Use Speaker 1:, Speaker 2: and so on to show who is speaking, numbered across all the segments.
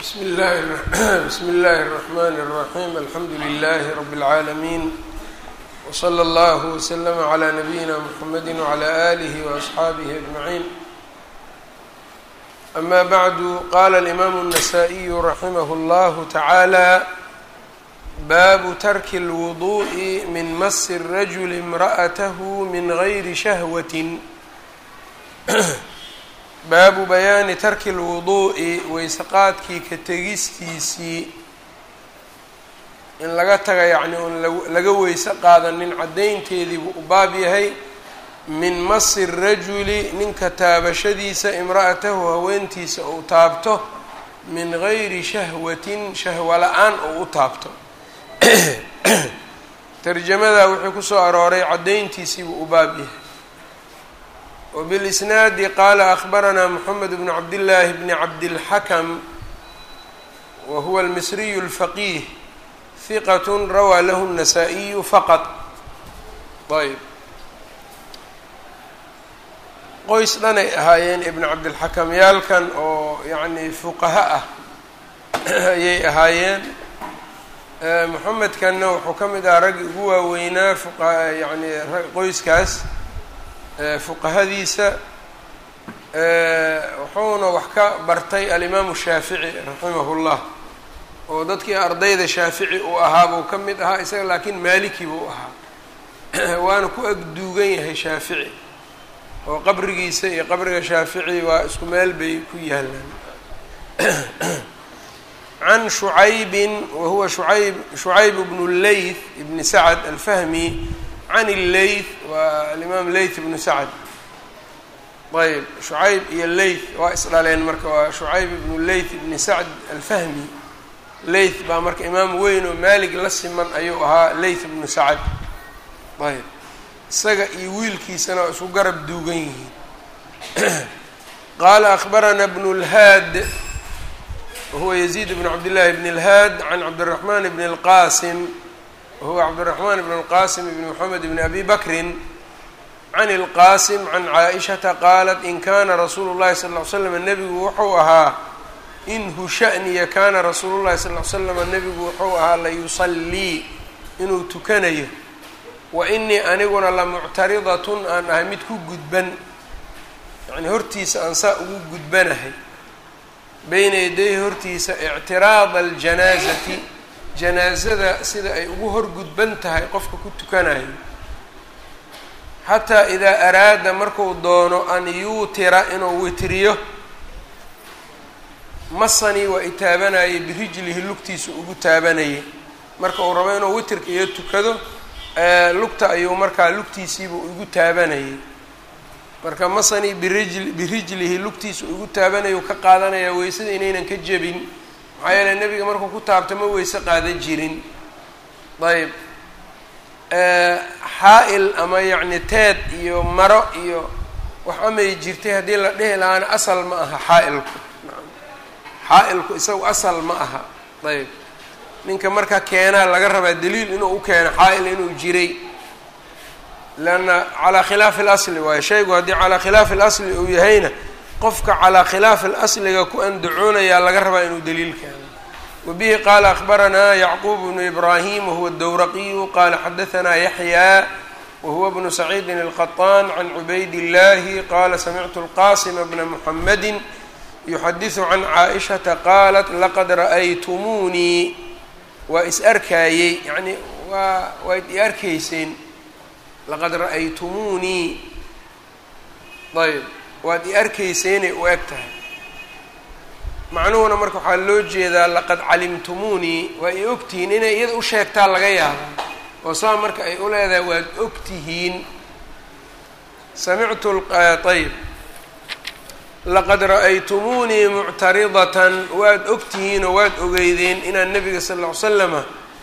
Speaker 1: bsm اllahi bsmi اllahi الرحmn الرaحيم alxamdu لlh رb العaalمين وslى اllه وslm عlى نbyina mحamedi وعlى آlih وأصxaabih أجمعين أma bعd qala الإmam النsائي raximh اllah taعalى bab tarki الوضuء min mas الrajul امraأth min غayri shahwaة baabu bayaani tarki lwuduu'i weyseqaadkii ka tegistiisii in laga taga yacni oon laga weyse qaadanin caddaynteedii buu u baab yahay min masi rajuli ninka taabashadiisa imra'atahu haweentiisa uu taabto min gayri shahwatin shahwa la-aan uu u taabto tarjamadaa wuxuu kusoo arooray caddayntiisii buu u baab yahay وبالإsناad qال أخبرnا محمد بن عبد الله بن عبد الحكم وهو المصري الفقيه ثقة rawى lh النسائي فqط ayb qoys dhanay ahaayeen iبن cabdالحكم yaalkan oo yaعni fuqaha ah ayay ahaayeen محamedkanna wuxuu ka mid aha raggi ugu waaweynaa yani qoyskaas fuqahadiisa wuxuuna wax ka bartay alimaamu shaafici raximah llah oo dadkii ardayda shaafici uu ahaa buu ka mid ahaa isaga laakiin maaliki buu ahaa waana ku agduugan yahay shaafici oo qabrigiisa iyo qabriga shaafici waa isku meel bay ku yaalaan can shucaybin wahuwa shuayb shucayb bnu leyth ibni sacd alfahmi can illeyth waa alimaam leyth ibnu sacd ayb shucayb iyo leyth waa isdhaleen marka waa shucayb ibnu leyth ibni sacd alfahmi leyth baa marka imaam weyn oo maalig la siman ayuu ahaa leyth ibnu sacd ayb isaga iyo wiilkiisana waa isku garab duugan yihiin qaala akhbarana bnu lhaad wahuwa yaziid bnu cabdillahi bn اlhaad can cabdiraxman bn اlqasim whuwa cabdالرaحman بn الqasim bn mحamed bn abi bakri can الqasim can caaئishaةa qaalat in kana rasuulu الlahi sal اه l slam nebigu wuxuu ahaa inhu shaأniya kana rasuulu الlahi sal ll slm nebigu wuxuu ahaa layusalii inuu tukanayo wa inii aniguna lamuctaridaة aan ahay mid ku gudban yani hortiisa aan saa ugu gudbanahay beyna yaday hortiisa اctiraada اljanaazati janaasada sida ay ugu horgudban tahay qofka ku tukanayo xataa idaa araada marku doono an yuutira inuu witriyo masanii waa i taabanayay birijlihi lugtiisa ugu taabanayay marka uu rabo inuu witrka iyo tukado lugta ayuu markaa lugtiisiibuu igu taabanayay marka masanii birijl birijlihi lugtiisa igu taabanayau ka qaadanaya weysada inaynan ka jebin maxaa yeele nebiga markuu ku taabto ma weyse qaadan jirin ayb xaa-il ama yacni teed iyo maro iyo wax amay jirtay haddii la dhihi lahaana asal ma aha xaa-ilku xaa-ilku isagu asal ma aha ayb ninka marka keenaa laga rabaa daliil inuu u keeno xaa-il inuu jiray leanna calaa khilaafi اlasli waayo shaygu haddii calaa khilaafi اlasli uu yahayna qofka calaa khilaafi اlasliga ku andacoonayaa laga rabaa inuu daliil keeno wabihi qaala akhbaranaa yacquub bnu ibraahim wahuwa dowraqiyu qaala xadahanaa yaxyaa wahuwa bnu saciidin الqaطaan can cubayd اllahi qaala samictu اlqasima bna muxamadi yuxadiثu can caaئishata qaalat laqad ra'aytumuunii waa is arkaayey yani waa waad i arkayseen laqad ra'aytumuunii ayb waad i arkayseynay u eg tahay macnuhuna marka waxaa loo jeedaa laqad calimtumuunii waa i ogtihiin inay iyada u sheegtaa laga yaabaa oo saa marka ay u leedahay waad ogtihiin samictu ayb laqad ra'aytumuunii muctaridatan waad ogtihiinoo waad ogeydeen inaan nebiga sal ll ly slama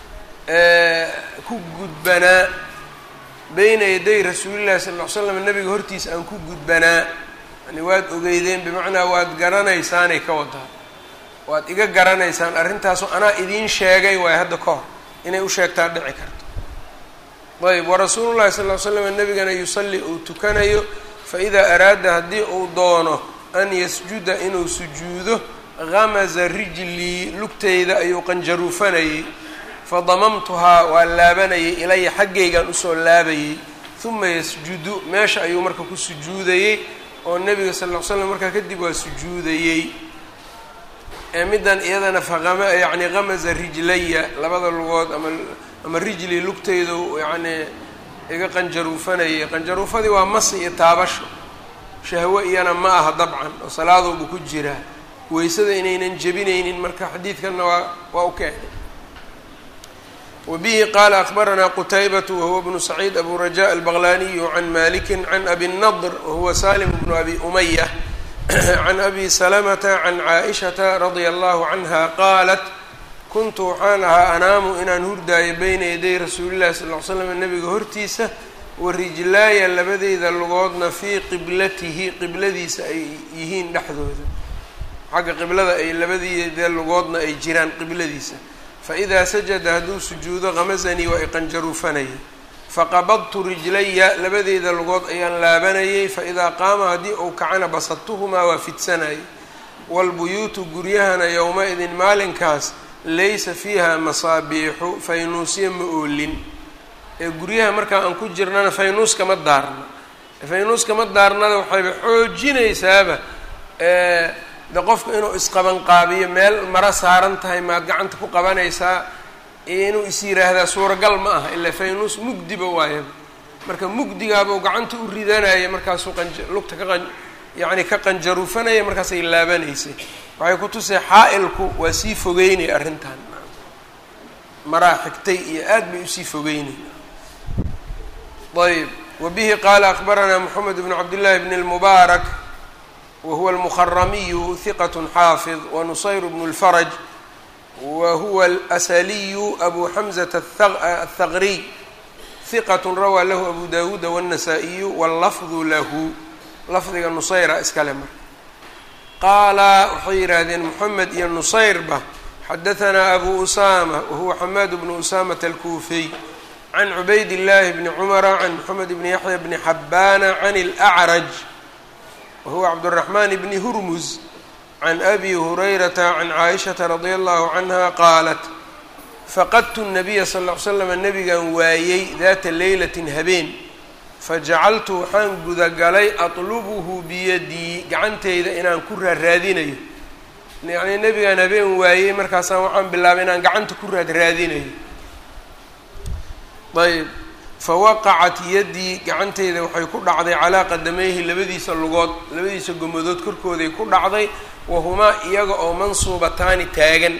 Speaker 1: ku gudbanaa beyna yaday rasuulillahi sal ll ly slam nebiga hortiisa aan ku gudbanaa yani waad ogeydeen bimacnaa waad garanaysaanay ka wadaa waad iga garanaysaan arrintaasoo anaa idiin sheegay waayo hadda ka hor inay u sheegtaa dhici karto ayb warasuulullahi sal ll slam nebigana yusalli uu tukanayo fa idaa araada haddii uu doono an yasjuda inuu sujuudo gamaza rijlii lugtayda ayuu qanjaruufanayay fadamamtuhaa waa laabanayay ilaya xaggaygaan usoo laabayay uma yasjudu meesha ayuu marka ku sujuudayey oo nebiga sal ll ly slam markaa kadib waa sujuudayey ee middan iyadana faqama yacni gamaza rijlaya labada lugood ama ama rijli lugtaydu yacni iga qanjaruufanayay qanjaruufadii waa masi iyo taabasho shahwo iyana ma aha dabcan oo salaaduuba ku jiraa weysada inaynan jebinaynin marka xadiidkanna waa waa u keenay wbihi qala akbaranaa qtaybaة wahuwa bnu saciid abu rajaء albaqlaniyu can maliki can abi الnadr wahuwa salim bnu abi umaya can abi salamata can caaئishaةa radia allahu canha qaalat kuntu waxaan ahaa anaamu inaan hurdaayo beyna yaday rasuuli llahi sal ly slam nabiga hortiisa warijlaaya labadeyda lugoodna fii qiblatihi qibladiisa ay yihiin dhexdooda xagga qiblada ay labadeeda lugoodna ay jiraan qibladiisa faidaa sajada hadduu sujuudo kamasanii waa iqanjaruufanayay faqabadtu rijlaya labadeeda lugood ayaan laabanayay faidaa qaama haddii uu kacana basadtuhumaa waa fidsanayay waalbuyuutu guryahana yowma-idin maalinkaas laysa fiiha masaabiixu faynuusya ma oolin ee guryaha markaa aan ku jirnana faynuus kama daarna faynuus kama daarnada waxayba xoojinaysaaba de qofka inuu isqabanqaabiyo meel maro saaran tahay maad gacanta ku qabanaysaa iyo inuu is yiraahdaa suuragal ma aha ilaa faynuus mugdiba waayaba marka mugdigaabuu gacanta u ridanaya markaasuu qanja lugta ka qan yacni ka qanjaruufanaya markaasay laabanaysay waxay ku tusay xaa-ilku waa sii fogeynay arrintan maraa xigtay iyo aad bay usii fogeynay ayb wa bihi qaala akbaranaa moxamed bnu cabdillahi bn اlmubaarak whuwa almuharamiyu hiqat xaafid wanusayr bnu اlfaraj wa huwa alasaliyu abu xamzata athaqriy hiqat rawaa lahu abu dawuuda wاnnasaa-iyu wاllafdu lahu lafdiga nusayra iskale marka qaala waxay yidhaahdeen moxamed iyo nusayrba xadahanaa abu usama wahuwa xamaad bnu usamata alkuufiy can cubayd اllahi bni cumara can moxamed bni yaxya bni xabbaana can اlأcraj wahuwa cabdالرaحman bni hurmuz can abi hurayrata can caaishaةa radia allahu canha qaalat faqadtu الnabiya sal ll ly slam nabigan waayey daata leylatin habeen fajacaltu waxaan gudagalay aطlubuhu biyadii gacanteyda inaan ku raaraadinayo yacnii nebigaan habeen waayey markaasaan waxaan bilaabay inaan gacanta ku raadraadinayo ayb fawaqacat yaddii gacanteyda waxay ku dhacday calaa qadamayhi labadiisa lugood labadiisa gomadood korkooday ku dhacday wahumaa iyaga oo mansuubataani taagan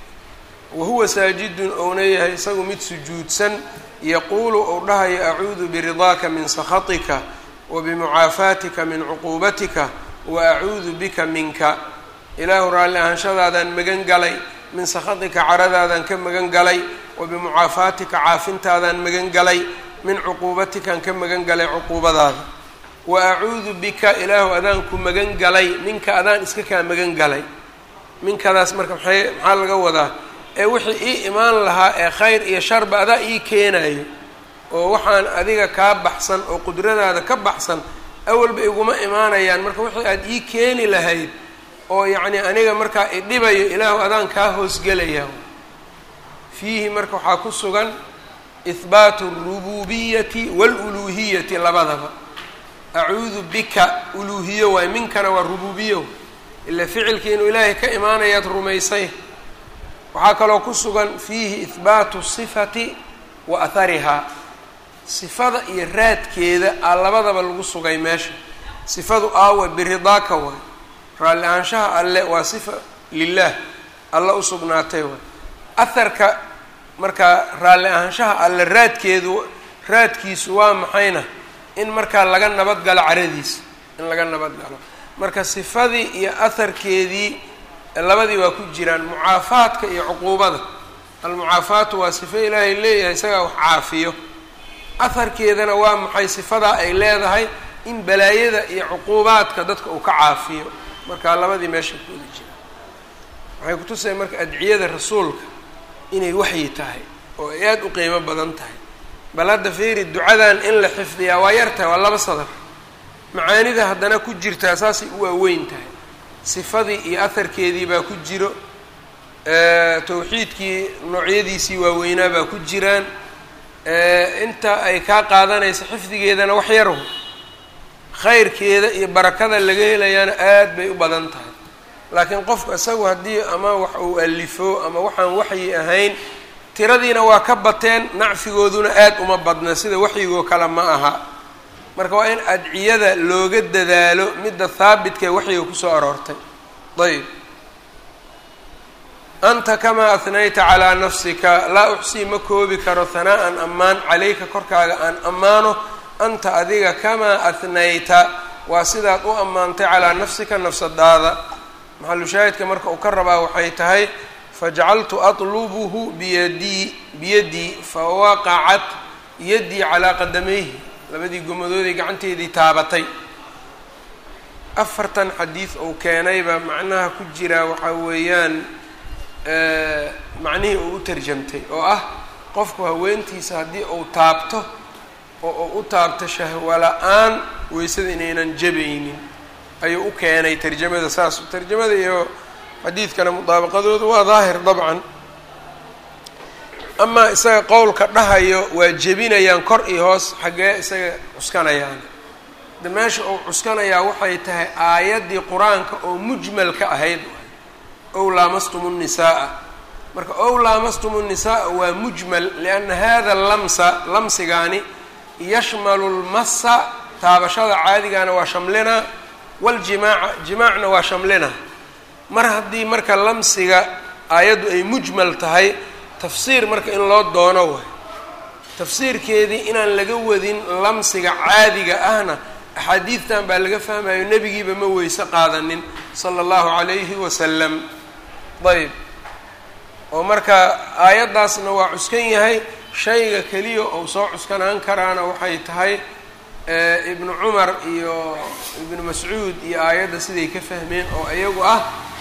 Speaker 1: wahuwa saajidun ouna yahay isagu mid sujuudsan yaquulu ou dhahayo acuudu biridaaka min sakhatika wa bimucaafaatika min cuquubatika wa acuudu bika minka ilaahu raalli ahaanshadaadaan magan galay min sakhatika caradaadaan ka magan galay wa bimucaafaatika caafintaadaan magan galay min cuquubatikaan ka magan galay cuquubadaada wa acuudu bika ilaahu adaan ku magan galay minka adaan iska kaa magan galay minkadaas marka maxay maxaa laga wadaa ee wixii ii imaan lahaa ee khayr iyo sharba adaa ii keenayo oo waxaan adiga kaa baxsan oo qudradaada ka baxsan awalba iguma imaanayaan marka wixii aada ii keeni lahayd oo yacnii aniga markaa idhibayo ilaahu adaan kaa hoosgelaya fiihi marka waxaa ku sugan ihbaatu alrububiyati waaluluuhiyati labadaba acuudu bika uluuhiyo waay minkana waa rububiyo ila ficilkii inuu ilaahay ka imaanayaad rumaysay waxaa kaloo ku sugan fiihi ihbaatu sifati wa aharihaa sifada iyo raadkeeda aa labadaba lagu sugay meesha sifadu aawa biridaaka waay raalli ahaanshaha alle waa sifa lilah alla u sugnaatay waay aharka markaa raalli ahaanshaha alle raadkeedu raadkiisu waa maxayna in markaa laga nabad galo caradiisa in laga nabad galo marka sifadii iyo aharkeedii labadii waa ku jiraan mucaafaadka iyo cuquubada almucaafaatu waa sifo ilaahay leeyahay isagaa wax caafiyo aharkeedana waa maxay sifadaa ay leedahay in balaayada iyo cuquubaadka dadka uu ka caafiyo marka labadii meesha ku wada jiraan waxay kutusaya marka adciyada rasuulka inay waxyi tahay oo ay aada u qiimo badan tahay bal hadda fiiri ducadan in la xifdiyaa waa yar tahay waa laba sadar macaanida haddana ku jirtaa saasay u waaweyn tahay sifadii iyo aharkeedii baa ku jiro tawxiidkii noocyadiisii waaweynaa baa ku jiraan inta ay kaa qaadanayso xifdigeedana wax yarhu khayrkeeda iyo barakada laga helayaana aad bay u badan tahay laakiin qofku isagu haddii ama wax uu alifo ama waxaan waxyi ahayn tiradiina waa ka bateen nacfigooduna aad uma badna sida waxyigoo kale ma aha marka waa in adciyada looga dadaalo midda haabitka ee waxyiga kusoo aroortay ayb anta kamaa ahnayta calaa nafsika laa uxsii ma koobi karo hanaa'an ammaan calayka korkaaga aan ammaano anta adiga kamaa ahnayta waa sidaad u ammaantay calaa nafsika nafsadaada maxalu shaahidka marka uu ka rabaa waxay tahay fajacaltu atlubuhu biyadii biyadii fawaqacat yaddii calaa qadamayhi labadii gomadooday gacanteedii taabatay afartan xadiid uu keenayba macnaha ku jiraa waxaa weeyaan macnihii uu u tarjamtay oo ah qofku haweentiisa haddii uu taabto oo uu u taabto shahwa la-aan weysada inaynan jabaynin ayuu u keenay tarjamada saas tarjamada iyo xadiidkana mudaabaqadoodu waa daahir dabcan amaa isaga qowlka dhahayo waa jebinayaan kor iyo hoos xaggee isaga cuskanayaan de meesha uu cuskanayaa waxay tahay aayaddii qur-aanka oo mujmalka ahayd ow laamastum nnisaaa marka ow laamastum nnisaaa waa mujmal lianna hada lamsa lamsigaani yashmalu lmasa taabashada caadigana waa shamlinaa waljimaaca jimaacna waa shamlinaa mar haddii marka lamsiga aayaddu ay mujmal tahay tafsiir marka in loo doono waay tafsiirkeedii inaan laga wadin lamsiga caadiga ahna axaadiidtan baa laga fahmayo nebigiiba ma weyse qaadanin sala allahu calayhi wasalam ayb oo marka aayaddaasna waa cuskan yahay shayga keliya ou soo cuskanaan karaana waxay tahay ibnu cumar iyo ibnu mascuud iyo aayadda siday ka fahmeen oo iyagu ah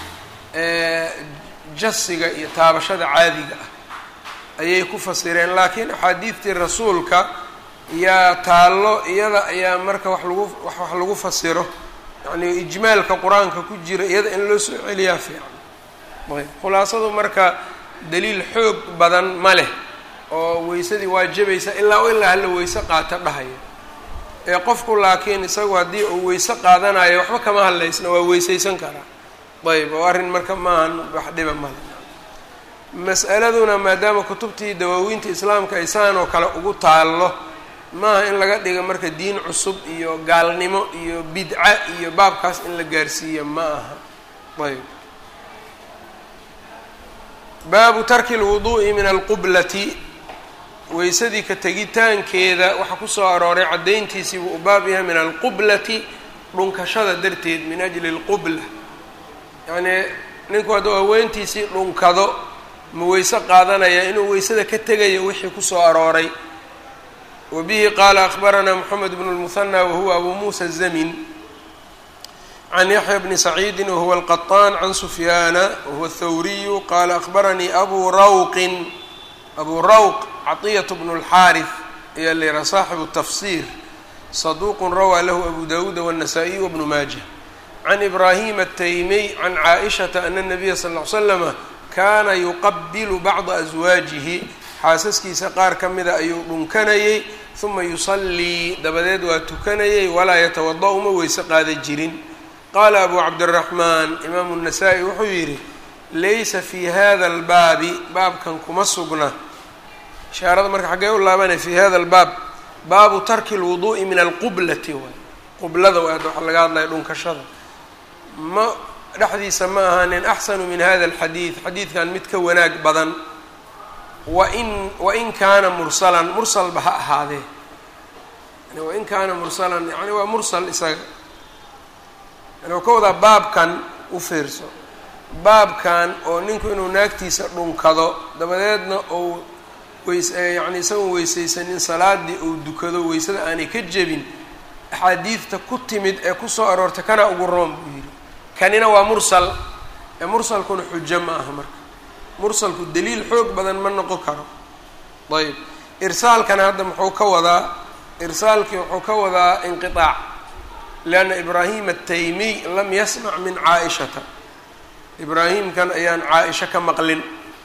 Speaker 1: jasiga iyo taabashada caadiga ah ayay ku fasireen laakiin axaadiidtii rasuulka yaa taallo iyada ayaa marka wax lagu wax lagu fasiro yacni ijmaalka qur-aanka ku jira iyada in loo soo celiyaa fiican ayb khulaasadu marka daliil xoog badan ma leh oo weysadii waa jabaysa ilaa ilaa hala weyse qaata dhahaya ee qofku laakiin isagu haddii uu weyse qaadanayo waxba kama hadlaysna waa weysaysan karaa ayb oo arrin marka maahan wax dhiba male mas'aladuna maadaama kutubtii dawaawiinta islaamka ay saan oo kale ugu taallo maaha in laga dhigo marka diin cusub iyo gaalnimo iyo bidca iyo baabkaas in la gaarsiiya ma aha ayb baabu tarki lwuduu'i min alqublati weysadii ka tegitaankeeda waxaa kusoo arooray caddayntiisii buu u baab yahay min alqublati dhunkashada darteed min ajli alqubla yacnii ninku hadduu haweentiisii dhunkado ma weyse qaadanaya inuu weysada ka tegayo wixii kusoo arooray wa bihi qaala akhbaranaa moxamed bnu lmuhanى wahuwa abu muusa zamin can yaxya bni saciidi wahuwa alqaطaan can sufyaana wahuwa athawriyu qaala akhbaranii abu rawqin abu rawq caطiyat bnu اlxaariث ayaa la yihaha saaxibu tafsir saduuqun rawaa lahu abu dawuuda wالnasaa-iy wbnu maaja can ibraahim ataymiy can caaishata ana nabiya sal ll ly slama kaana yuqabilu bacda aswaajihi xaasaskiisa qaar ka mida ayuu dhunkanayey huma yusallii dabadeed waa tukanayey walaa yatawada-u ma weyse qaada jirin qaala abu cabdiraxmaan imaamu nasaa-i wuxuu yidhi laysa fi hada albaabi baabkan kuma sugna ishaarada marka xaggee u laabanay fi hada albaab baabu tarki lwuduu'i min alqublati waay qublada waa waxa laga hadlaya dhunkashada ma dhexdiisa ma ahaanin axsanu min hada alxadiid xadiidkan mid ka wanaag badan wain wain kaana mursalan mursalba ha ahaadee yani wain kaana mursalan yani waa mursal isaga yani waa ka wadaa baabkan u fiirso baabkan oo ninku inuu naagtiisa dhunkado dabadeedna ou weys yani isagoon weysaysanin salaadii ou dukado weysada aanay ka jebin axaadiidta ku timid ee kusoo aroortay kana ugu roon buu yidhi kanina waa mursal ee mursalkuna xujo ma aha marka mursalku daliil xoog badan ma noqon karo ayb irsaalkana hadda muxuu ka wadaa irsaalkii wuxuu ka wadaa inqiaac lianna ibraahim ataymiy lam yasmac min caa-ishata ibraahimkan ayaan caa-isha ka maqlin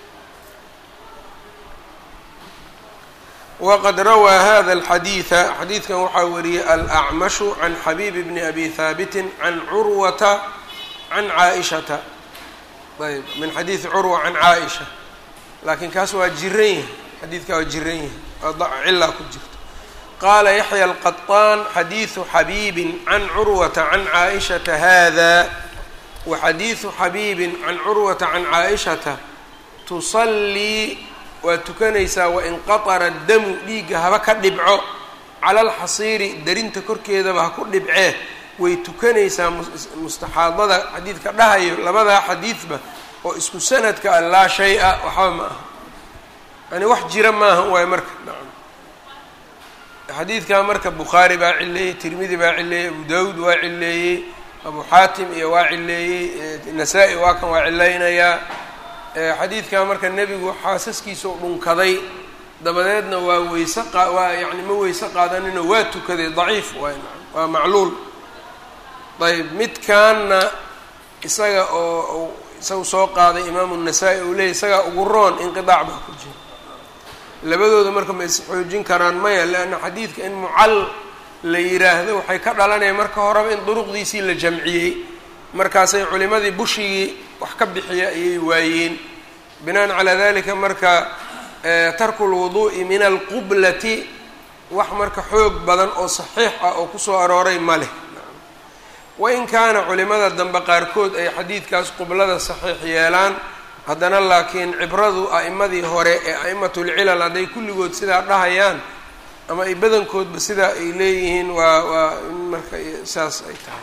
Speaker 1: wqad rawaa hada alxadiida xadiidkan waxaa wariyey alacmashu can xabiib bni abi haabitin can curwata can caa-ishata ayb min xadiidi curwa can caa-isha laakiin kaas waa jiran yahay xadiidkaa waa jiran yahay waa cilaa ku jirto qaala yaxya alqaطaan xadiidu xabiibin can curwata can caa-ishata hada wa xadiidu xabiibin can curwata can caa-ishata tusallii waa tukanaysaa wain qatara damu dhiigga haba ka dhibco cala alxasiiri darinta korkeedaba ha ku dhibcee way tukanaysaa mustaxaadada xadiidka dhahayo labadaa xadiidba oo isku sanadka a laa shay-a waxba ma aha yani wax jira maaha waayo marka nacam xadiidkaa marka bukhaari baa cileeyey tirmidi baa cileeyey abu dawud waa cileeyey abu xaatim iyo waa cileeyey nasaa-i waa kan waa cilaynayaa xadiidkaa marka nebigu xaasaskiisa u dhunkaday dabadeedna waa weyse qa waa yani ma weyse qaadanino waa tukaday daciif waay waa macluul ayb midkaanna isaga oo isagu soo qaaday imaamu nasaa-i uu leeyay isagaa ugu roon inqidaac baa ku jira labadooda marka ma is xoojin karaan maya leanna xadiidka in mucal la yiraahdo waxay ka dhalanaya marka horeba in duruqdiisii la jamciyey markaasay culimadii bushigii wax ka bixiya ayay waayeen binaan calaa dalika marka tarku lwuduu'i min alqublati wax marka xoog badan oo saxiix ah oo kusoo arooray ma leh wain kaana culimada dambe qaarkood ay xadiidkaas qublada saxiix yeelaan haddana laakiin cibradu a'imadii hore ee a'immatulcilal hadday kulligood sidaa dhahayaan ama ay badankoodba sidaa ay leeyihiin waa waa in marka saas ay tahay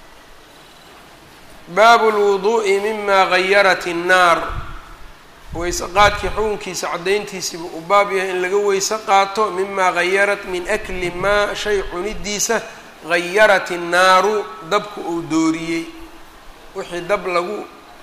Speaker 1: baabu lwuduu'i mima gayarat innaar weyse qaadkii xukunkiisa caddayntiisiiba uu baab yahay in laga weyse qaato mima gayarat min akli maa shay cunidiisa gayarat innaaru dabku uu dooriyey wixii dab lagu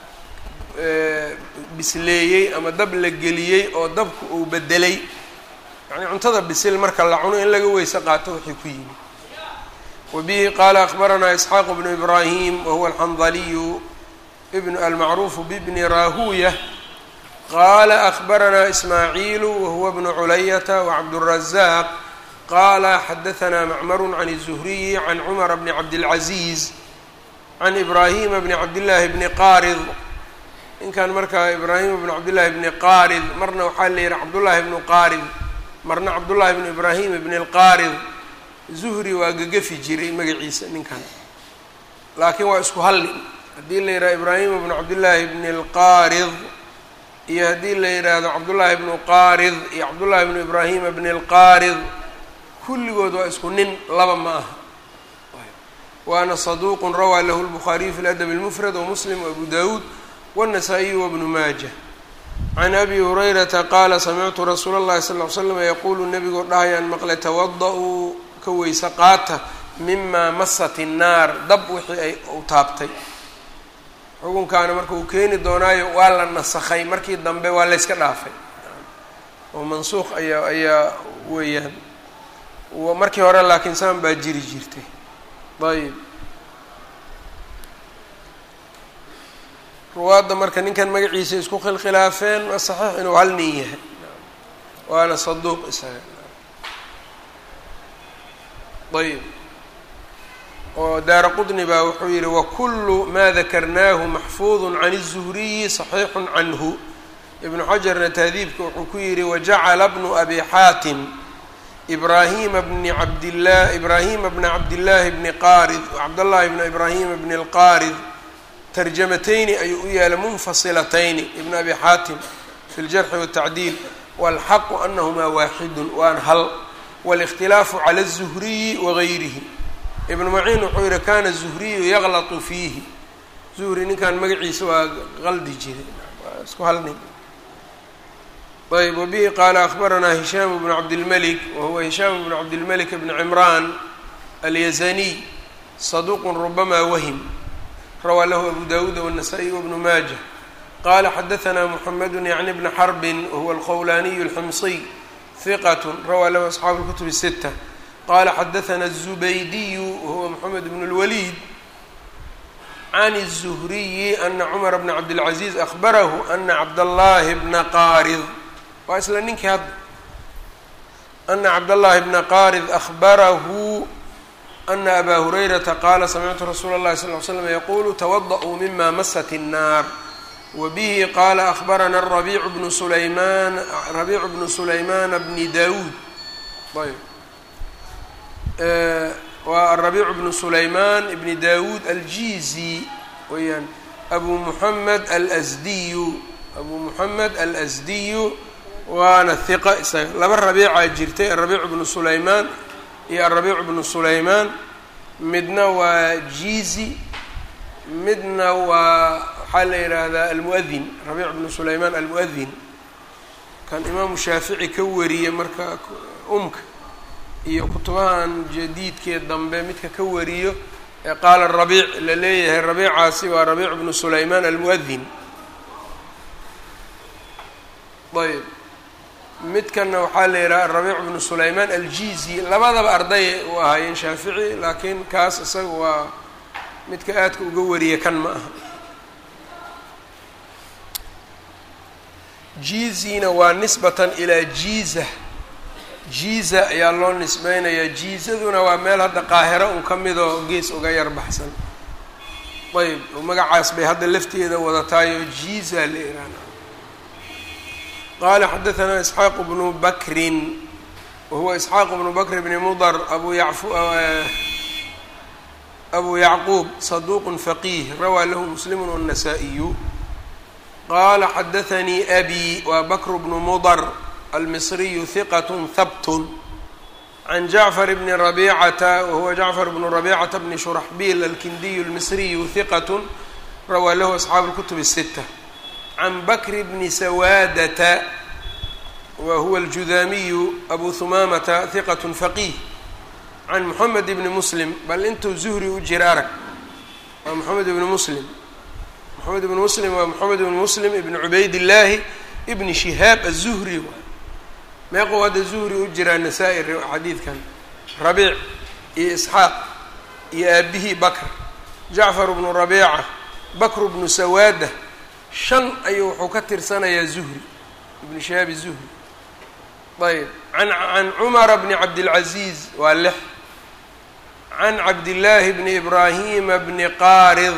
Speaker 1: bisleeyey ama dab la geliyey oo dabku uu bedelay yacnii cuntada bisil marka la cuno in laga weyse qaato wixii ku yimi wbihi qaala akbaranaa isxaaq bnu ibraahim wahuwa alxandaliyu bn almacruufu bbni rahuya qaala akbaranaa ismaaciilu wahuwa bnu culayata wacabdالrazaaq qaala xadahanaa macmaru can الzuhriyi can cumara bni cabdilcaziiz can ibraahima bni cabdillaahi bni qaarid ninkan markaa ibraahima bni cabdillaahi bni qaarid marna waxaa la yihi cabdullaahi bnu qaarid marna cabdullaahi bnu ibraahim bni lqaarid zuhri waa gagafi jiray magaciisa ninkan laakiin waa isku hal nin haddii la yidhahdo ibraahima bnu cabdillaahi bni lqaarid iyo haddii la yidhaahdo cabdullaahi bnu qaarid iyo cabdullaahi bnu ibraahima bni lqaarid kulligood waa isku nin laba ma aha waana saduuqun rawaa lahu lbukhaariyu fi ladab اlmufrad wamuslim waabu dawuud wالnasaa-iyu wabnu maaja can abi hurayrata qaala samictu rasuula اllahi sal ly slam yaquulu nebigoo dhahayaan maqle tawada-uu ka weyse qaata mimaa masat innaar dab wixii ay u taabtay xukunkaana marka uu keeni doonaayo waa la nasakhay markii dambe waa layska dhaafay oo mansuuq ayaa ayaa weeyaan markii hore laakiin saan baa jiri jirtay ayb ruwaadda marka ninkan magaciisa isku khilkhilaafeen waa saxiix inuu hal nin yahay waana saduuq isaga ayb oo daara qudni baa wuxuu yihi wakulu ma dakarnaahu maxfuudu can الzuhriyi صaxiixu canhu ibnu xajarna tahdiibka wuxuu ku yihi wajacala bnu abi xaatim ibrahima bni cabdillah ibraahima bna cabdillaahi bni qaarid cabdاllahi bna ibraahima bni اlqaarid tarjamatayni ayuu u yaala munfasilatayni ibn abi xaatim fi ljarxi wالtacdiil wاlxaqu anahumaa waaxidu waan hal wاlاkhtilaafu clى الzuhriyi wagayrihi ibnu maciin wuxuu yihi kana الzuhriyu yaqlatu fiihi zuhri ninkan magaciisa waa qaldi jiray waa isku hal nin ayb wabihi qaala akbaranaa hishaam bnu cabdilmalik wahuwa hishaam bnu cabdilmalik bni cimraan alyazaniy saduuqun rubamaa wahim rawaa lahu abu dawuud wالnasaa-iy wbnu maaja qala xadaanaa muxamedu yacni bna xarbin wahuwa alqowlaaniyu alximsiy hiqat rawaa lahu asxaabu اlkutub الsita qala xadaثna الزubaydiyu wahuwa mxamed bn اlwaliid can الزhriyi ana cmar bna cabdالcaزiز ahbarahu ana cabdالlahi bna qarid waa isla ninkii hadda ana cabdالlahi bna qarid ahbarahu ana aba hurayrata qaala samictu rasuula اllahi sal ly slam yaqulu twadaأuu mima masat الnar wbihi qala ahbarana rabiicu bnu sulayman rabiicu bnu sulaymaana bni dawuud ayb waa arabiicu bnu sulaymaan ibni dawuud aljizi weyaan abu muxamed alsdiyu abu muxamed alasdiyu waana hiqa isaga laba rabiicaa jirtay arabiicu bnu sulaymaan iyo arabiicu bnu sulaymaan midna waa jizi midna waa waxaa la yidhaahdaa almuadin rabiic bnu sulaymaan almuadin kan imaamu shaafici ka wariyey marka umka iyo kutubahan jadiidkee dambe midka ka wariyo ee qaala rabiic la leeyahay rabiicaasi waa rabiic bnu sulaymaan almuadin ayb midkanna waxaa la yidhaha rabiic bnu sulaymaan aljizi labadaba arday u ahaayeen shaafici laakiin kaas isaga waa midka aadka uga wariya kan ma aha jizina waa nisbatan ilaa jiiza jiiza ayaa loo nisbeynayaa jiizaduna waa meel hadda qaahiro un ka midoo gees uga yar baxsan ayb magacaas bay hadda lafteeda wadataayo jiiza la ihaana qaala xadaثna isxaaq bnu bakrin wahuwa isxaaq bnu bakr bni mudr abu yacfu abu yacquub saduq faqiih rawaa lahu muslim wالnasaa-iyu qala xadaثanii abi waa bakr bnu mudr almisriyu hiqat habt can jacfar bni rabicata wahuwa jacfar bnu rabicata bni shuraxbil alkindiyu almisriyu hiqat rawaa lahu asxaabu اlkutub الsita can bakr bni sawaadata wa huwa aljudaamiyu abu humamata hiqat faqiih can moxamed bni muslim bal intuu zuhri u jira arag waa moxamed ibni muslim moxamed ibn muslim waa moxamed ibn muslim ibn cubayd illaahi ibni shihaab aلzuhri waay meequu hadda zuhri u jiraa nasaa-i xadiidkan rabiic iyo isxaaq iyo aabihii bakr jacfar bnu rabiica bakr bnu sawaada shan ayuu wuxuu ka tirsanayaa zuhri ibn shihaab الzuhri ayb an can cumara bni cabdilcaziiz waa lix can cabdillaahi bni ibraahima bni qaarid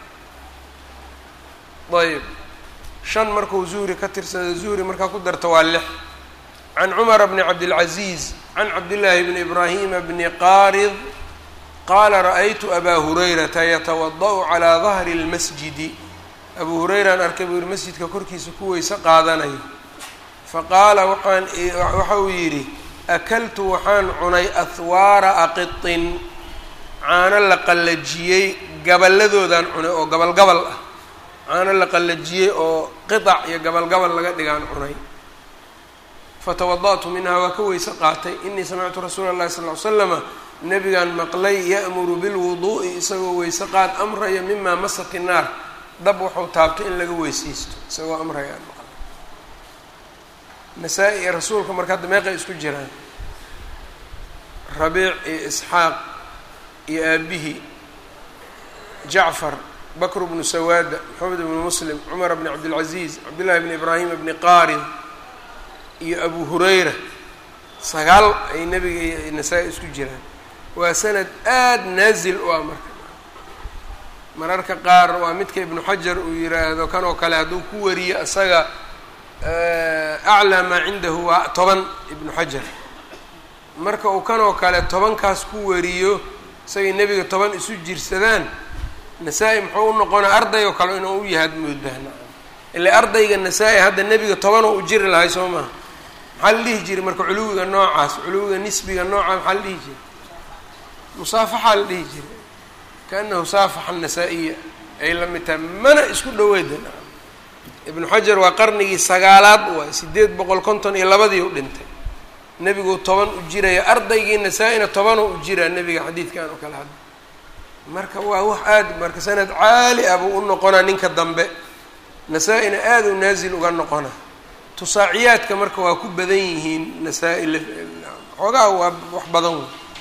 Speaker 1: ayb shan markuu zuhri ka tirsada zuhri markaa ku darta waa lix can cumara bni cabdilcaziiz can cabdillaahi bni ibraahima bni qaarid qaala ra'aytu abaa hurayrata yatawada' calaa dahri اlmasjidi abuu hurayraan arkay buu yihi masjidka korkiisa ku weyse qaadanayo faqaala waxaan waxa uu yidhi akaltu waxaan cunay ahwaara aqitin caano la qallajiyey gaballadoodaan cunay oo gabalgabal ah caano la qallajiyey oo qiطac iyo gabalgabal laga dhigaan cunay fatawada'tu minhaa waa ka weyse qaatay inii samictu rasuula اllahi sal ly slama nabigaan maqlay ya'muru bilwuduu'i isagoo weyse qaad amraya mima masat innaar dab wuxuu taabtay in laga weysaysto isagoo amrayaan maqlay nasaa-i iyo rasuulka marka hadda meeqay isku jiraan rabiic iyo isxaaq iyo aabihii jacfar bakr bnu sawaada moxamed bnu muslim cumar bni cabdilcaziiz cabdillahi bni ibraahima bni qaarid iyo abu hurayra sagaal ay nebiga iyo nasaa-i isku jiraan waa sanad aada naazil u ah marka mararka qaar waa midka ibnu xajar uu yiraahdo kan oo kale hadduu ku wariyo isaga aclaa maa cindahu waa toban ibnu xajar marka uu kan oo kale tobankaas ku wariyo isagay nebiga toban isu jirsadaan nasaa-i muxuu u noqonaa arday oo kale inuu u yahaad moodahna ile ardayga nasaa-i hadda nebiga tobanoo u jiri lahay soo maha maxaa la dhihi jiray marka culuwiga noocaas culuwiga nisbiga noocaas maxaa la dhihi jiray musaafaxaa la dhihi jiray kaanahu saafaxa nasaa-iya ay la mid tahay mana isku dhaweyda ibnu xajar waa qarnigii sagaalaad waay sideed boqol konton iyo labadii u dhintay nebiguu toban u jiraya ardaygii nasaa-ina tobanoo u jiraa nebiga xadiidkan oo kale hadda marka waa wax aada marka sanad caali ah buu u noqonaa ninka dambe nasaa-ina aada u naasil uga noqona tusaaciyaadka marka waa ku badan yihiin nasaa-i xoogaha waa wax badan wey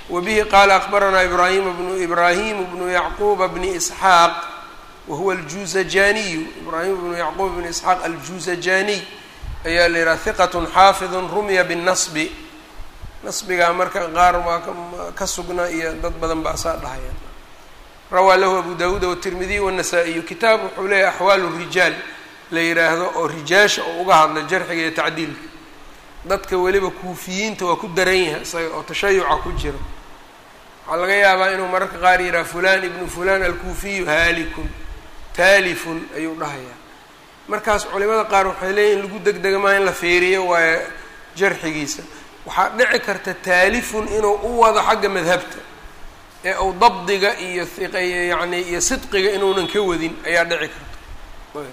Speaker 1: wabihi qaala akbaranaa ibrahim bnu ibrahim bnu yacquuba bni isxaaq wahuwa aljuuzajaniyu ibraahim bnu yacquub bni isxaaq aljuuzajaniy ayaa la yidhaha hiqatun xaafidun rumya binnasbi nasbigaa marka qaar waa ka sugna iyo dad badan baa saa dhahaya rawaa lahu abu dawuud watirmidiy wanasaa-iyu kitaab wuxuu leeyahy axwaalu rijaal la yidhaahdo oo rijaasha oo uga hadla jarxiga iyo tacdiilka dadka weliba kuufiyiinta waa ku daran yahay isaga oo tashayuca ku jiro waxaa laga yaabaa inuu mararka qaar yidhaha fulan ibnu fulan alkuufiyu haalikun taalifun ayuu dhahayaa markaas culimada qaar waxay leeyihin lagu degdega maa in la feeriyo waayo jarxigiisa waxaa dhici karta taalifun inuu u wado xagga madhabta ee uu dabdiga iyo yani iyo sidqiga inuunan ka wadin ayaa dhici karta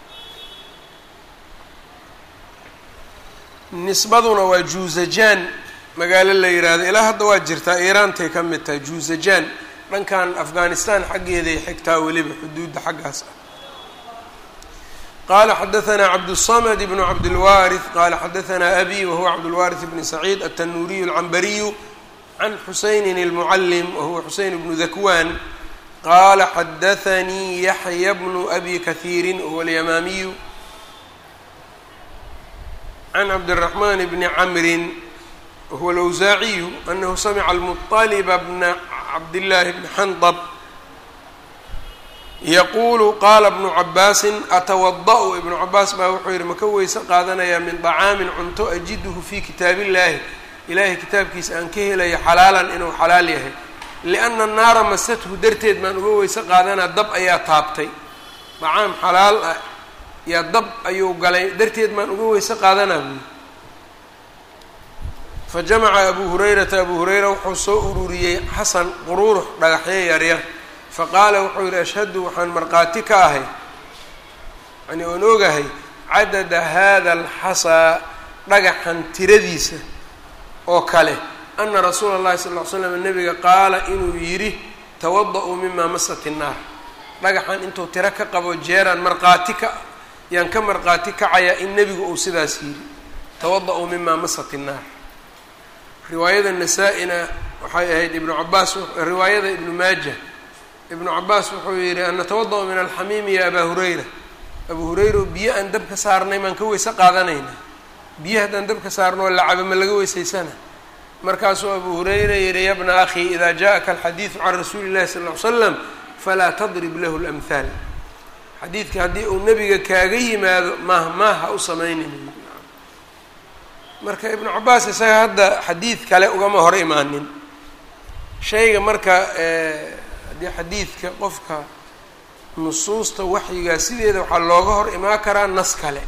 Speaker 1: nisbaduna waa juuzajaan magaalo la yidhaahdo ilaa hadda waa jirtaa iiraantay ka mid tahay juuzajaan dhankan afghanistan xaggeeday xigtaa weliba xuduudda xaggaas ah qala xadaثna cabdالصmd bn cabdالwariث qala xadaثna abi wahuwa cabdالwariث bn saciid التanuuriyu الcambariyu can xusayni الmucalm wahuwa xuseyn bnu dakwan qala xadaثanii yaxya bnu abi kahiiri wahuwa اlyamaamiyu can cabdالرaحman bni camri wahuwa اlأwsaaciyu anahu samca الmuطلba bna cabdالlahi bni xandb yaquulu qaala bnu cabaasin atawada-u ibnu cabaas baa wuxuu yidhi maka weyse qaadanayaa min dacaamin cunto ajiduhu fii kitaab illaahi ilaahay kitaabkiisa aan ka helayo xalaalan inuu xalaal yahay lianna naara masathu darteed baan uga weyse qaadanaa dab ayaa taabtay dacaam xalaal ah yaa dab ayuu galay darteed baan uga weyse qaadanaa buyi fa jamaca abuu hurayrata abuu hurayra wuxuu soo ururiyey xasan quruurux dhagaxyo yaryar faqaala wuxuu yidhi ashhadu waxaan markhaati ka ahay yani oon ogahay cadada hada alxasaa dhagaxan tiradiisa oo kale ana rasuula اllahi sal ll ly slam nabiga qaala inuu yidhi tawada-uu mimaa masat innaar dhagaxan intuu tiro ka qabo jeeraan markhaati ka yaan ka markhaati kacayaa in nebigu uu sidaas yidhi tawada-uu mimaa masat innaar riwaayada nasaa-ina waxay ahayd ibnu cabaas riwaayada ibnu maaja ibnu cabaas wuxuu yidhi an natawada-u min alxamiimi ya abaa hurayra abuu hurayra biyo aan dabka saarnay maan ka weyse qaadanayna biyo haddaan dabka saarno oo lacaba ma laga weysaysana markaasuu abuu hurayra yihi ya bna akhi ida jaءaka alxadiidu can rasuuli llahi sal ll ly slam falaa tadrib lahu lamhaal xadiidka haddii uu nebiga kaaga yimaado maah maah ha u samaynin marka ibnu cabaas isaga hadda xadiid kale ugama hor imaanin shayga marka haddii xadiidka qofka nusuusta waxyigaa sideeda waxaa looga hor imaan karaa nas kale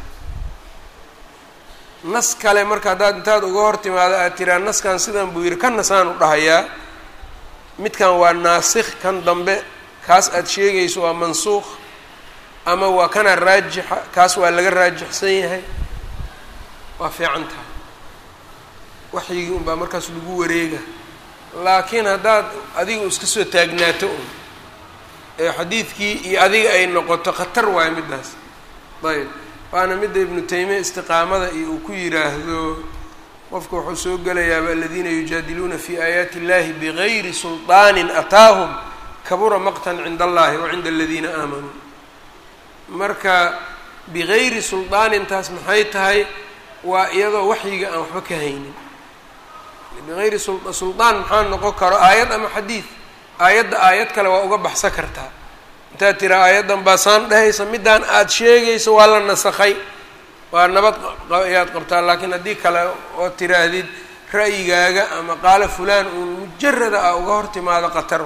Speaker 1: nas kale marka haddaad intaad uga hor timaado aad tiraa naskan sidan buu yidhi kan nasaan u dhahayaa midkan waa naasikh kan dambe kaas aad sheegayso waa mansuuq ama waa kana raajixa kaas waa laga raajixsan yahay waa fiican tahay waxyigii unbaa markaas lagu wareega laakiin haddaad adiga iska soo taagnaato un ee xadiidkii iyo adiga ay noqoto khatar waayo middaas ayb waana midda ibnu taymiya istiqaamada iyo uu ku yidhaahdo qofka wuxuu soo gelayaaba aladiina yujaadiluuna fi aayaati illahi bigayri sulطaanin ataahum kabura maqtan cinda allahi wa cinda aladiina aamanuu marka bigayri sulطaanintaas maxay tahay waa iyadoo waxyiga aan waxba ka haynin bigayri suldaan maxaa noqon karo aayad ama xadiid aayadda aayad kale waa uga baxsan kartaa intaad tiraa aayaddan baasaan dhehaysa middaan aada sheegayso waa la nasakhay waa nabad ayaad qabtaa laakiin haddii kale oo tiraahdid ra'yigaaga ama qaalo fulaan uun mujarada ah uga hor timaado qatar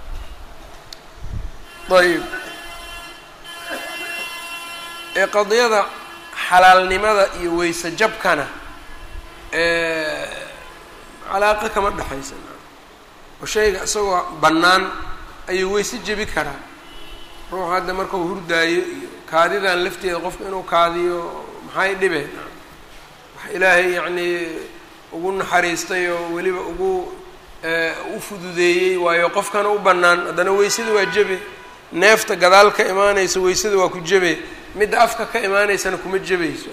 Speaker 1: wa ayb ee qadiyada xalaalnimada iyo weyse jabkana calaaqa kama dhexaysa oo shayga isagoo bannaan ayuu weyse jebi karaa ruux hadda markau hurdaayo iyo kaadidan lafteeda qofka inuu kaadiyo maxay dhibeen wax ilaahay yacnii ugu naxariistay oo weliba ugu u fududeeyey waayo qofkana u bannaan haddana weysada waa jebe neefta gadaal ka imaanaysa weysada waa ku jebe midda afka ka imaanaysana kuma jebayso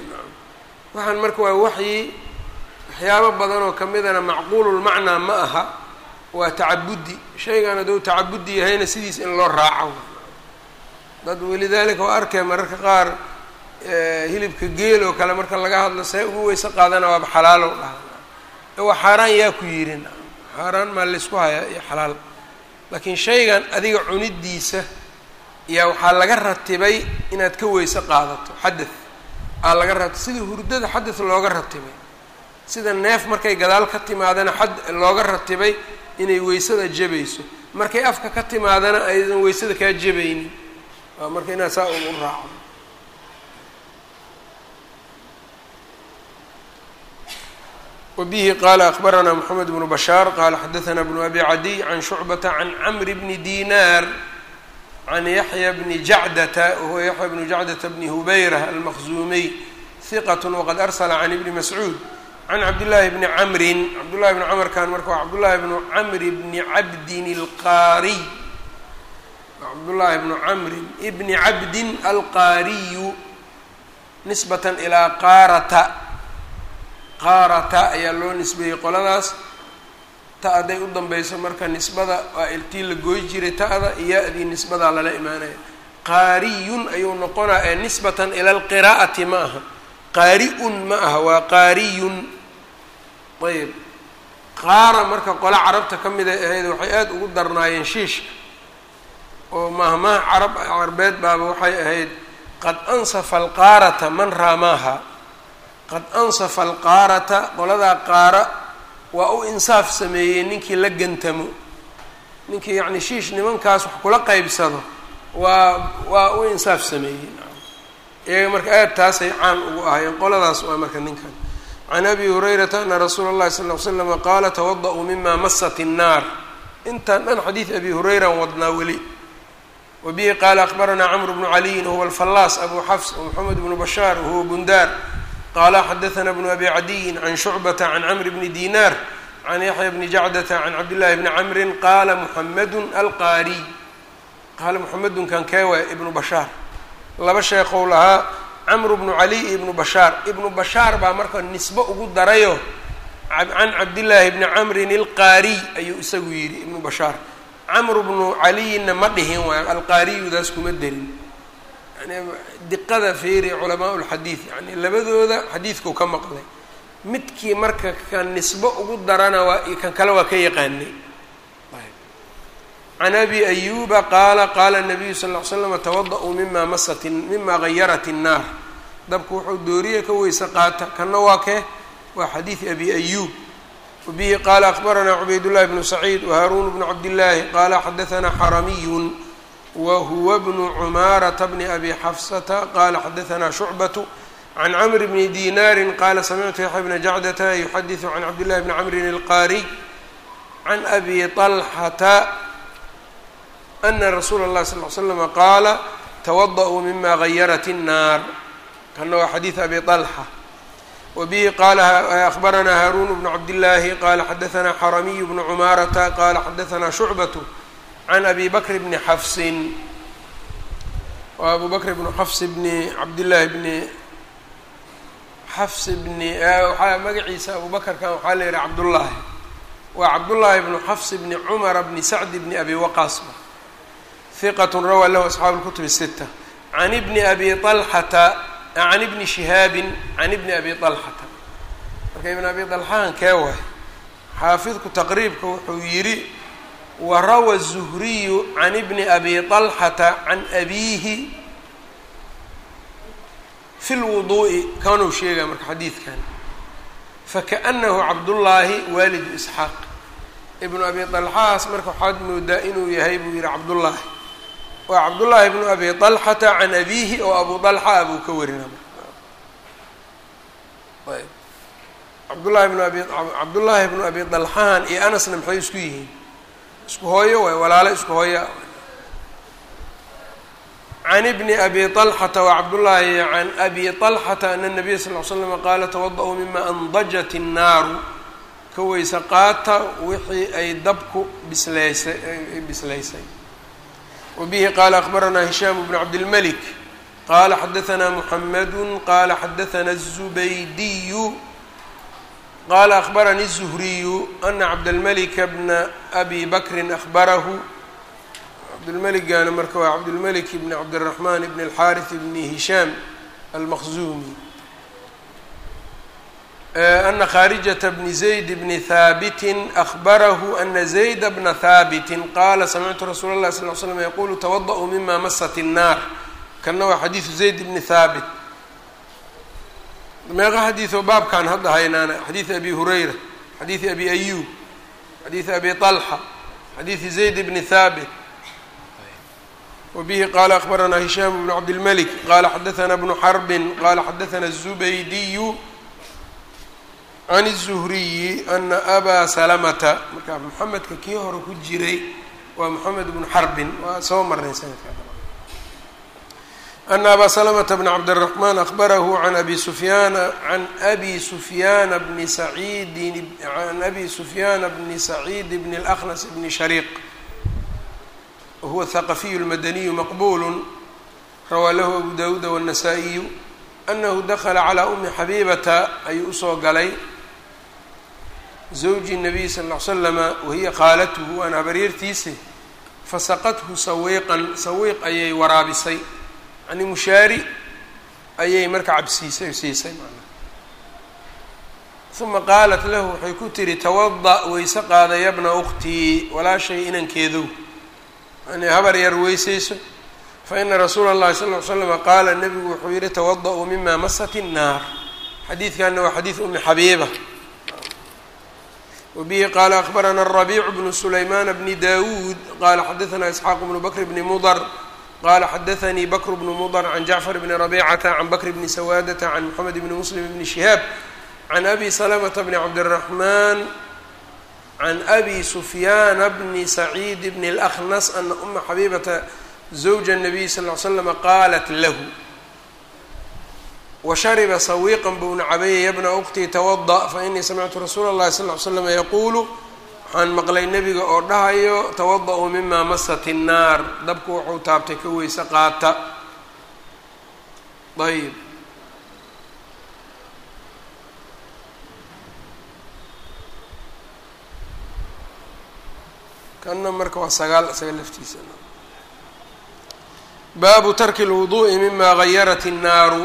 Speaker 1: waxaan marka waa waxyi waxyaabo badan oo kamidana macquululmacnaa ma aha waa tacabudi shaygan hadduu tacabudi yahayna sidiis in loo raaco dad walidaalika waa arkay mararka qaar hilibka geel oo kale marka laga hadlo see ugu weyse qaadana waaba xalaalow dhaha waa xaaraan yaa ku yirin xaaraan maa laysku hayaa iyo xalaal laakiin shaygan adiga cunidiisa yaa waxaa laga ratibay inaad ka weyse qaadato xadeth aa laga rati sida hurdada xadeth looga ratibay sida neef markay gadaal ka timaadana xad looga ratibay inay weysada jabayso markay afka ka timaadana aydan weysada kaa jabaynin waa marka inaad saa ugu raaco wbihi qala akbarana mxamed bnu bashaar qala xadaثna bnu abi cadiy can shucbata can camri bni dinar can yaxya bni jacdata wahuwa yaxya bnu jacdata bni hubayra almaqzumiy hiqat waqad arsla can ibni mascuud can cabdillaahi bni camrin cabdullahi bni camrkan marka waa cabdullaahi bnu camri bni cabdin alqaariy cabdullaahi bnu camrin bni cabdin alqaariyu nisbatan ilaa qaarata qaarata ayaa loo nisbeeyey qoladaas ta hadday u danbeyso marka nisbada waa iltii la gooy jiray ta'da iya-dii nisbadaa lala imaanaya qaariyun ayuu noqonaa ee nisbatan ila alqiraa'ati ma aha qaari-un ma aha waa qaariyun ayb qaara marka qole carabta ka mid ay ahayd waxay aada ugu darnaayeen shiishka oo mahmaha carab carbeed baaba waxay ahayd qad ansafa alqaarata man raamaaha qad ansafa alqaarata qoladaa qaara waa u insaaf sameeyey ninkii la gantamo ninkii yacni shiish nimankaas wax kula qeybsado waa waa u insaaf sameeyey iyaga marka aad taasay caan ugu ahaayeen qoladaas waa marka ninkan can abi hurayrata ana rasuula اllahi sal ll ly slama qaala tawada-uu mima masat الnaar intaan dhan xadiid abi hurayran wadnaa weli wa bihi qaala akbaranaa cmr bnu caliyin huwa alfallaas abu xafs wmoxamed bnu bashaar wahuwa bundaar qala xadaثna bnu abi cadiyin can shucbata can camr bni dinar can yaxya bni jacdata can cabdillahi bni camrin qaala muxamedu alqaariy qaala muxamedun kan keewaay ibnu bashaar laba sheekow lahaa camru bnu cali iyo ibnu bashaar ibnu bashaar baa marka nisbo ugu darayo can cabdillaahi bni camrin alqaariy ayuu isagu yidhi ibnu bashaar camru bnu caliyinna ma dhihin waayo alqaariyudaas kuma derin diqada feeri culamaa lxadiid yani labadooda xadiidkuu ka maqlay midkii marka kan nisbo ugu darana waa kan kale waa ka yaqaanay can abi ayuba qaala qaala nabiyu sal ll ly slam tawada-uu mima masat mima gayarat الnaar dabku wuxuu dooriya ka weyse qaata kanna waa kee waa xadiid abi ayub wabihi qaala akbaranaa cubayd bnu saciid wahaarun bnu cabdillaahi qaala xadaanaa xaramiyun whuwa bnu cumaarata bni abi xafsata qala xadaanaa shucbatu can camr bni dinaari qala samictu yaxya bna jacdata yuxadiثu can cabdillahi bni camrin alqaariy can abi طalxata ana rasuula اllahi sal l slama qaala tawada-uu mima gayarat الnaar kana waa xadiid abi طalxa wabihi qala akbaranaa haarun bnu cabdillaahi qala xadaanaa xaramiyu bnu cumaarata qala xadaanaa shucbatu can abi bakr bni xafsin waa abu bakr bnu xafs bni cabdillaahi bni xafs bni waxaa magaciisa abu bakrkan waxaa la yihi cabdullaahi waa cabdullaahi bnu xafs bni cumara bni sacdi bni abi waqaasba hiqat rawaa lahu asxaabu اlkutub الsita can ibni abi alxata can ibni shihaabin can ibni abi alxata marka ibn abi alxahan kee waay xaafidku taqriibka wuxuu yidhi warawa الzuhriyu can ibni abi طalxata can abiihi fi lwuduu'i kanuu sheegaya marka xadiidkan fakaأnahu cabdullaahi waalidu isxaaq ibnu abi طalxahaas marka waxaad moodaa inuu yahay buu yihi cabdullaahi waa cabdullaahi bnu abi طalxata can abiihi oo abu طalxa abuu ka warina ayb cabdullahi bnu abi cabdullaahi bnu abi طalxahan iyo anasna maxay isku yihiin isku hooyo waay walaalo isku hooya can ibni abi طalxata wacabdullaahi can abi طalxata ana الnabiya sal ly slama qaala tawada-uu mima andajat الnaaru ka weyse qaata wixii ay dabku bislaysay bislaysay wabihi qaala akbaranaa hishaam bnu cabdilmalik qaala xadaanaa muxamadu qaala xadaanaa الzubaydiyu qaala akbaranii الzuhriyu ana cabdاlmalika bna abi bakrin ahbarahu cabdulmeligana marka waa cabdulmelik bn cabdiraxmaan bn alxaariث bni hishaam almaqzumi ana khaarijata bni zayd bni haabitin ahbarahu ana zayda bna haabitin qaala samictu rasuula اllahi sal l slam yaqulu tawadaأuu mima masat الnaar kana waa xadiidu zayd bni haabit meeqa xadiioo baabkan hadda haynaana xadiidi abi hurayra xadiidi abi ayub xadiidi abi طalxa xadiidi zayd bni haabit wbihi qala akbaranaa hishaam bnu cabdilmalik qala xadaثna bnu xarbin qala xadaثna الzubaydiyu can الzuhriyi ana abaa salamata marka moxamedka kii hore ku jiray waa moxamed bnu xarbin waa soo marnay sanadka ana abaa salamta bn cabdالraxman ahbarahu can abi sufyaana can abi sufyaana bni saciidin can abi sufyaana bni saciid bni اlأkhnas bni shariiq wahuwa thaqafiyu اlmadaniyu maqbulu rawaa lahu abu dawuuda wالnasaa-iyu anahu dakla calىa umi xabiibata ayuu usoo galay zawji الnabiy sal ll ly slama wahiya khaalatuhu waana habaryartiise fasaqathu sawiiqan sawiiq ayay waraabisay yani mushaari ayay marka cabsiisay siisay manaa uma qaalat lahu waxay ku tihi tawada weyse qaada yabna uktii walaashay inankeedow yani habar yar weysayso faina rasuula اllahi sal ly slama qaala nabigu wuxuu yihi tawada-uu mima masat الnaar xadiidkanna waa xadiid umi xabiiba wabihi qaala akbarana الrabiic bnu sulaymaan bni dawuud qala xadaثna isxaaq bnu bakr bni mudr qala xadaثanii bakr bnu mudr can jacfar bni rabicata can bakr bni sawaadata can moxamed bni muslim bni shihaab can abi salamta bni cabdالraxman can abi sufyaana bni saciid bni اlأkhnas ana uma xabiibata zawja الnabiy sal ly slama qaalat lahu washariba sawiiqan buuna cabeeyay yabna uktii tawada fainii samictu rasuula اllahi sal ly slama yaquulu waxaan maqlay nebiga oo dhahayo tawada-uu mima masat الnaar dabku wuxuu taabtay ka weyse qaata ayb kana marka waa sagaal isaga laftiisa baabu tarki اlwuduءi mima gayarat الnaaru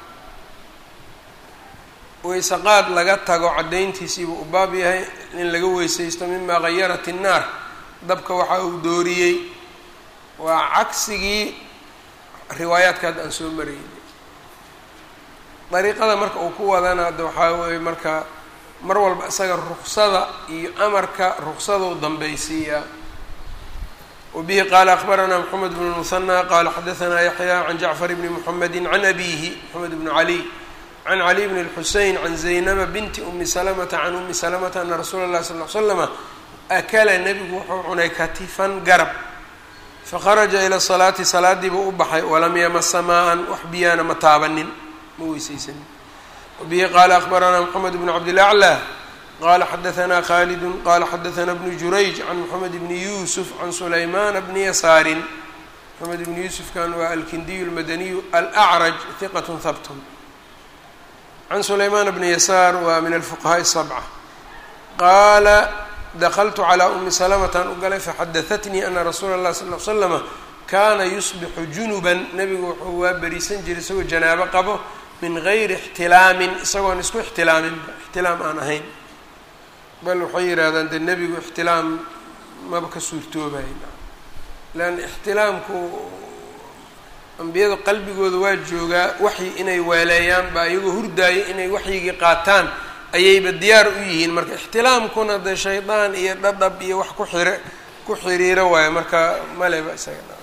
Speaker 1: weyse qaad laga tago caddayntiisiibuu u baab yahay in laga weysaysto mima gayarat الnaar dabka waxa uu dooriyey waa cagsigii riwaayaadkaad aan soo maraynay dariiqada marka uu ku wadana de waxaa weeye marka mar walba isaga ruksada iyo amarka ruksadou dambaysiiyaa wabihi qaala akbaranaa moxamed bnu musanى qaala xadaثanaa yaxya can jacfar bni mxamedi can abihi moxamed bnu cali can cali bn اlxusein can zaynaba binti umi salamata can umi salamata ana rasuula اllahi sal l slama akala nebigu wuxuu cunay katifan garab fakharaja ila salaati salaadiibuu u baxay walam yamasa maa-an wax biyaana ma taabanin ma weysaysanin wabihi qaala akbaranaa moxamed bnu cabdilaclى qala xadaثna khalidu qala xadaثna bnu jurayj can moxamed bni yuusuf can sulaymana bni yasaarin moxamed bni yuusufkan waa alkindiyu اlmadaniyu alأcraj hiqat habtun can sulaymaan bni yasaar waa min alfuqahaaءi الsabca qaala dakltu calىa umi salamatan u galay faxadaثatnii ana rasuula اllahi sal l slama kaana yusbixu junuban nebigu wuxuu waa beriisan jiray isagoo janaabo qabo min gayri ixtilaamin isagoon isku ixtilaaminba ixtilaam aan ahayn bal waxay yidhahdaan dee nebigu ixtilaam maba ka suurtoobayo leanna ixtilaamku ambiyada qalbigooda waa joogaa waxyi inay weeleeyaan baa iyagoo hurdaaya inay waxyigii qaataan ayayba diyaar u yihiin marka ixtilaamkuna dee shaydaan iyo dhadhab iyo wax ku xire ku xiriiro waayo marka maleba isaga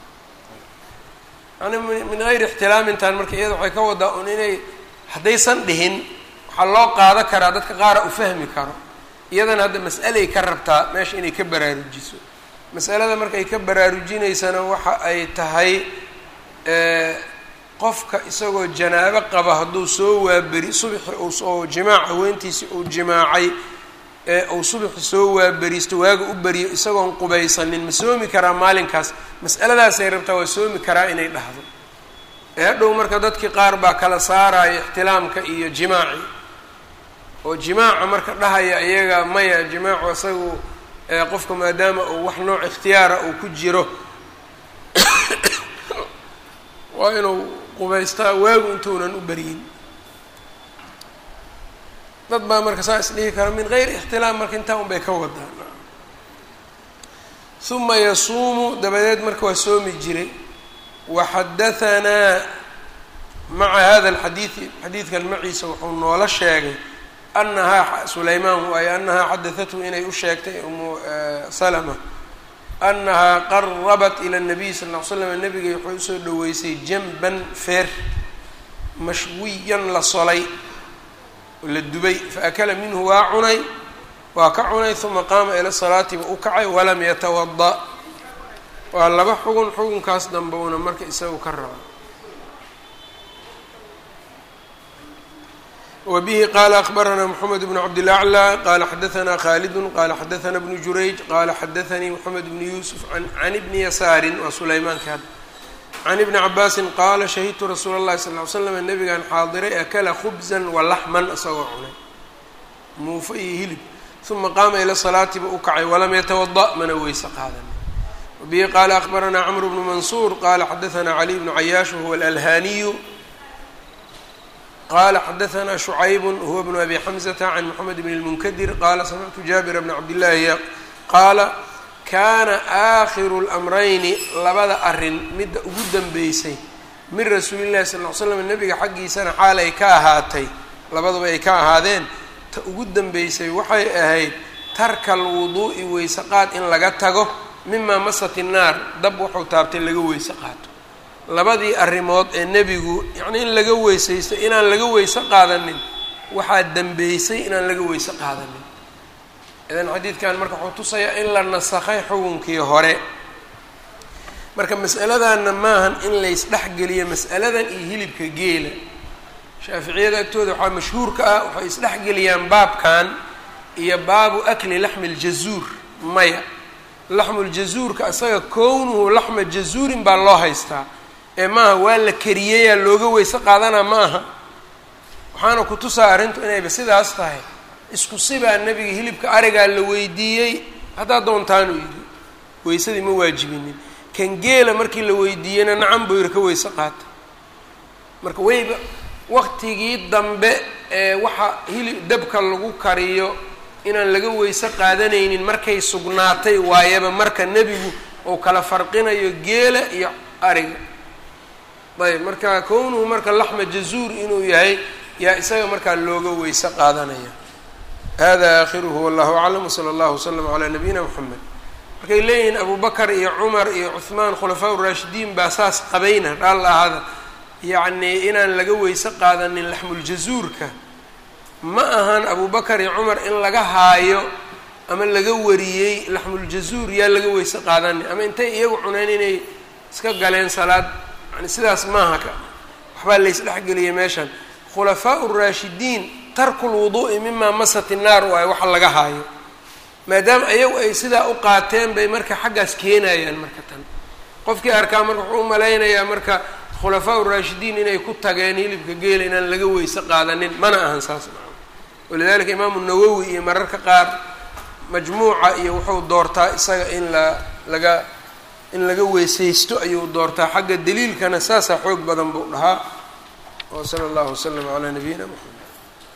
Speaker 1: yani min gayri ixtilaamintan marka iyada waxay ka wadaa un inay haddaysan dhihin waxaa loo qaado karaa dadka qaara u fahmi karo iyadana hadda mas'alay ka rabtaa meesha inay ka baraarujiso masalada markay ka baraarujinaysana waxa ay tahay qofka isagoo janaabo qaba hadduu soo waaberi subixi oo jimaac haweentiisii uu jimaacay ee uu subaxi soo waaberiisto waaga u beriyo isagoon qubaysanin ma soomi karaa maalinkaas mas'aladaasay rabtaa waa soomi karaa inay dhahdo ee hadhow marka dadkii qaar baa kala saaraya ixtilaamka iyo jimaaci oo jimaaca marka dhahaya iyaga maya jimaacu isagu qofka maadaama uu wax nooc ikhtiyaara uu ku jiro waa inuu qubaystaa waagu intuunan u beryin dad baa marka saa is dhihi kara min geyri ixtilaam marka intaa un bay ka wadaan uma yasuumu dabadeed marka waa soomi jiray waxadahanaa maca hada alxadiidi xadiidkan maciisa wuxuu noola sheegay anahaa sulaymaan waayo anahaa xadahathu inay u sheegtay umu salama anahaa qarabat ila nabiy sal ll ly slam nabigay waxay usoo dhaweysay janban feer mashwiyan la solay oo la dubay faakala minhu waa cunay waa ka cunay uma qaama ila salaatiba u kacay walam yatawada waa laba xugun xugunkaas dambowna marka isagu ka rabo wbihi qala akbarana mxamed bn cabdilaclى qala xadaana khalidu qala xadaana bnu jurayj qala xadaanii mxamed bn yusuf can ibni yasaari waa sulaymaanka hadda can ibni cabaasin qaala shahidtu rasuula اllahi sal ly slam nabigan xaadiray akala khubza walaxman isagoo cunay muufo iyo hilib uma qaama ila salaatiba u kacay walam yatawada mana weyse qaadan wabihi qala akbarana cmr bnu mansuur qala xadaana cali bnu cayaash wahuwa alalhaniyu qala xadaana shucayb huwa bnu abi xamzata can moxamed bn اlmunkadir qala samictu jaabira bna cabdillahi qaala kana aakhiru اlamrayni labada arin midda ugu danbeysay min rasuuli llahi sal ly slam nabiga xaggiisana xaal ay ka ahaatay labaduba ay ka ahaadeen ta ugu danbeysay waxay ahayd tarka alwuduu'i weyse qaad in laga tago mima masat innaar dab wuxuu taabtay laga weyse qaato labadii arrimood ee nebigu yacnii in laga weysaysto inaan laga weyse qaadanin waxaa dembeysay inaan laga weyse qaadanin idan xadiidkan marka wuxuu tusayaa in la nasakhay xukunkii hore marka mas'aladanna maahan in laysdhexgeliyo mas'aladan iyo hilibka geela shaaficiyada agtooda waxaa mashhuurka ah waxay isdhexgeliyaan baabkan iyo baabu akli laxmi ljazuur maya laxmuljazuurka isaga kownuhu laxma jazuurin baa loo haystaa ee maaha waa la kariyeyaa looga weyse qaadanaa ma aha waxaana ku tusaa arrintu inayba sidaas tahay isku sibaa nebiga hilibka arigaa la weydiiyey haddaa doontaanuu yidhi weysadii ma waajibinin kan geela markii la weydiiyeyna nacan buu yidhi ka weyse qaata marka weyba waqtigii dambe ee waxa hilib dabka lagu kariyo inaan laga weyse qaadanaynin markay sugnaatay waayaba marka nebigu uu kala farqinayo geela iyo ariga ayb marka kownuhu marka laxma jazuur inuu yahay yaa isaga markaa looga weyse qaadanaya hada aakhiruhu wallahu aclam wsala allahu wslam calaa nabiyina mxamed markay leeyihiin abu bakar iyo cumar iyo cuhmaan khulafaa uraashidiin baa saas qabayna dhaal ahada yacnii inaan laga weyse qaadanin laxmuljazuurka ma ahan abu bakar iyo cumar in laga haayo ama laga wariyey laxmuljazuur yaa laga weyse qaadanin ama intay iyagu cuneen inay iska galeen salaad yani sidaas maaha ka waxbaa laysdhexgeliyay meeshan khulafaa uraashidiin tarku lwuduu'i mimaa masat innaar waayo waxa laga haayo maadaama ayagu ay sidaa u qaateen bay marka xaggaas keenayaan marka tan qofkii arkaa marka wuxuu u malaynayaa marka khulafaa uraashidiin inay ku tageen hilibka geela inaan laga weyse qaadanin mana ahan saas maa walidalika imaamu nawowi iyo mararka qaar majmuuca iyo wuxuu doortaa isaga in la laga in laga weysaysto ayuu doortaa xagga daliilkana saasaa xoog badan buu dhahaa wa sala allahu wasalam calaa nabiyina mxamed